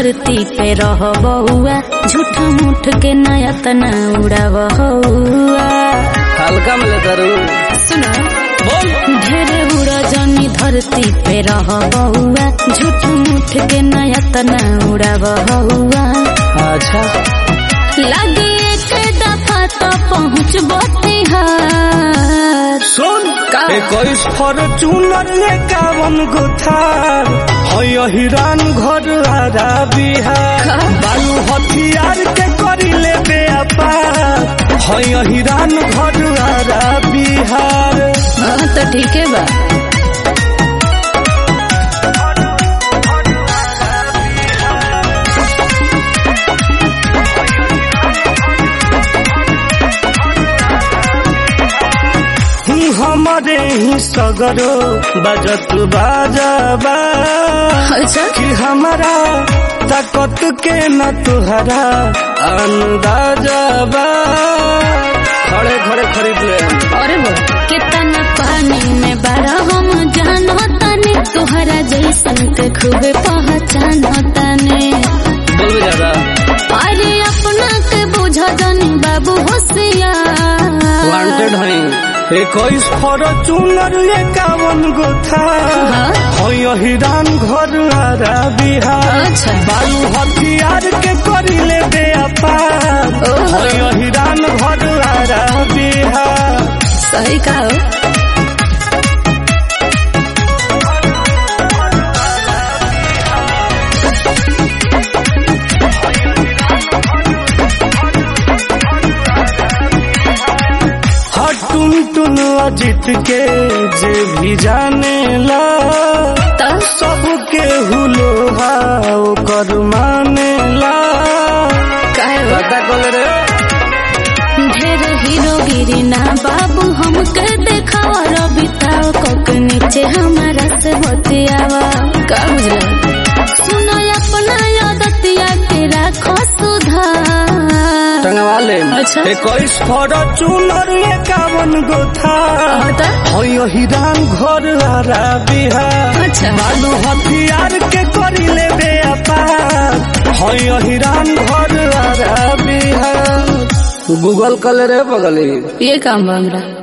धरती पे रह बहुआ झूठ मूठ के नया तना उड़ाव हौआ हल्का में लेता रू सुना बोल ढेरे उड़ा जनी धरती पे रह बहुआ झूठ मूठ के नया तना उड़ाव हौआ अच्छा लगे एक दफा तो पहुँच बिहार सुन का? इक्कीस फॉर्चूनर एकावन गो थार है हिरान घर आरा बिहार का? बालू हथियार के करी ले व्यापार है हिरान घर आरा बिहार हाँ तो ठीक है बा हूँ हमारे ही सगरो बजत बाजाबा अच्छा कि हमारा ताकत के न तुहरा अंदाजबा खड़े खड़े खरीद ले अरे वो कितना पानी में बड़ा हम जानो तने तुहरा जैसन के खूबे पहचानो तने बोलबे ज्यादा अरे अपना के बुझा जानी बाबू होशियार वांटेड है इक्कीस फॉर्चूनर एकावन गो था हाँ? है हिरान घर आरा बिहार अच्छा। बालू हथियार के करी ले व्यापार ओहो। है हिरान घर आरा बिहार सही कहो हटुन टुन अजित के जे भी जाने ला तो सबके हुलो ओकर माने ला कहे वो पता कल रे ढेर हीरोगिरी ना बाबू हमके देखावा रबिताओ कोक नीचे हमारा से बतियावा का बुझला सुनो अपना आदतिया के राखो सुधार टंगवा ले अच्छा। इक्कीस फॉर्चूनर एकावन गो था बता है हिरान घर आरा बिहार अच्छा बालू हथियार के करी ले व्यापार है हिरान घर आरा बिहार गूगल कल रे बगली ये काम बा हमरा